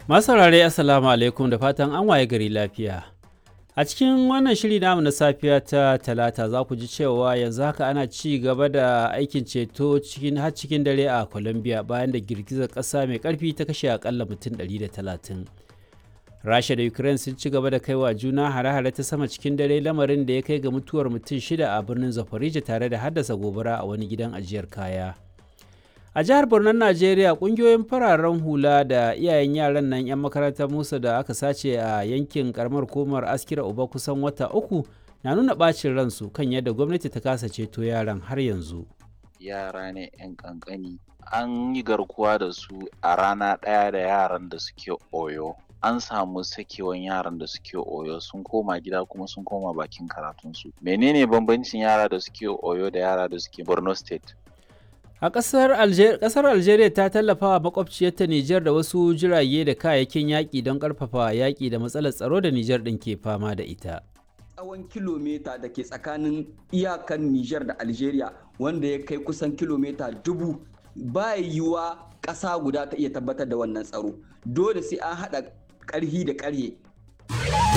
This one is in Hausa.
Masu saurare Assalamu alaikum da fatan an waye gari lafiya. A cikin wannan shiri namu na safiya ta talata za ku ji cewa yanzu haka ana ci gaba da aikin ceto cikin har cikin dare a Colombia bayan da girgizar ƙasa mai ƙarfi ta kashe akalla mutum 130. Rasha da Ukraine sun ci gaba da kaiwa juna hare-hare ta sama cikin dare lamarin da ya kai ga mutuwar mutum shida a birnin Zaporizhia tare da haddasa gobara a wani gidan ajiyar kaya. a jihar Borno Najeriya kungiyoyin fararen hula da iyayen yaran nan 'yan makarantar Musa da aka sace a yankin karamar komar askira uba kusan wata uku na nuna bacin ransu kan yadda gwamnati ta kasa ceto yaran har yanzu. Yara ne 'yan kankani an yi garkuwa da su a rana ɗaya da yaran da suke oyo. An samu sakewan yaran da suke oyo sun koma gida kuma sun koma bakin karatunsu. Menene bambancin yara da suke oyo da yara da suke Borno State? A ƙasar Alger Algeria ta tallafa wa makwabciyarta Nijar da wasu jirage da kayayyakin yaƙi don ƙarfafa yaƙi da matsalar tsaro da Nijar ɗin ke fama da ita. Tsawon kilomita da ke tsakanin iyakan Nijar da Algeria wanda ya kai kusan kilomita dubu ba yiwuwa ƙasa guda ta iya tabbatar da wannan tsaro. Dole sai an haɗa ƙarhi da ƙarhe